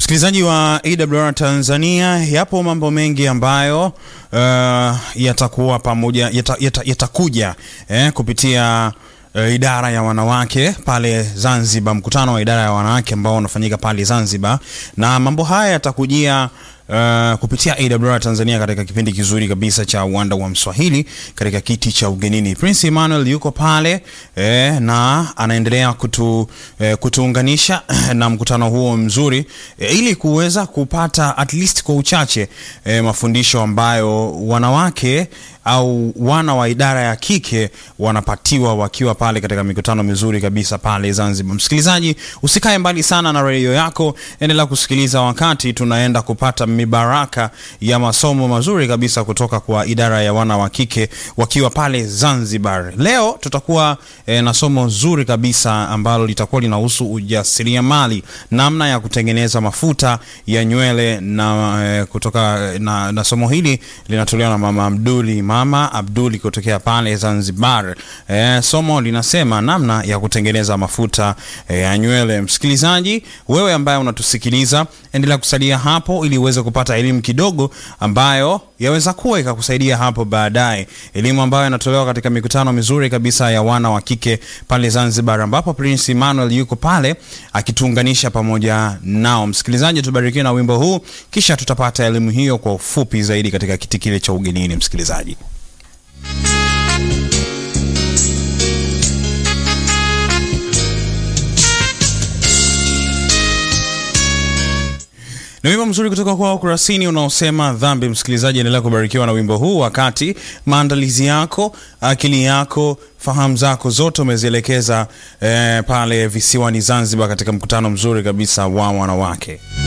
Msikilizaji wa AWR Tanzania, yapo mambo mengi ambayo uh, yatakuwa pamoja yata, yata, yatakuja eh, kupitia uh, idara ya wanawake pale Zanzibar, mkutano wa idara ya wanawake ambao unafanyika pale Zanzibar, na mambo haya yatakujia Uh, kupitia AWR Tanzania katika kipindi kizuri kabisa cha uwanda wa Mswahili katika kiti cha ugenini. Prince Emmanuel yuko pale eh, na anaendelea kutu, eh, kutuunganisha na mkutano huo mzuri eh, ili kuweza kupata at least kwa uchache eh, mafundisho ambayo wanawake au wana wa idara ya kike wanapatiwa wakiwa pale katika mikutano mizuri kabisa pale Zanzibar. Msikilizaji, usikae mbali sana na redio yako, endelea kusikiliza wakati tunaenda kupata mibaraka ya masomo mazuri kabisa kutoka kwa idara ya wana wa kike wakiwa pale Zanzibar. Leo tutakuwa e, na somo zuri kabisa ambalo litakuwa linahusu ujasiriamali, namna ya kutengeneza mafuta ya nywele na e, kutoka na, na somo hili linatolewa na mama Abduli Mama Abduli kutokea pale Zanzibar. E, somo linasema namna ya kutengeneza mafuta e, ya nywele. Msikilizaji, wewe ambaye unatusikiliza, endelea kusalia hapo ili uweze kupata elimu kidogo ambayo yaweza kuwa ikakusaidia hapo baadaye, elimu ambayo inatolewa katika mikutano mizuri kabisa ya wana wa kike pale Zanzibar, ambapo Prince Emmanuel yuko pale akituunganisha pamoja nao. Msikilizaji, tubarikiwe na wimbo huu, kisha tutapata elimu hiyo kwa ufupi zaidi katika kiti kile cha ugenini. Msikilizaji. Ni wimbo mzuri kutoka kwa Ukurasini unaosema dhambi. Msikilizaji, endelea kubarikiwa na wimbo huu, wakati maandalizi yako, akili yako, fahamu zako zote umezielekeza eh, pale visiwani Zanzibar katika mkutano mzuri kabisa wa wanawake.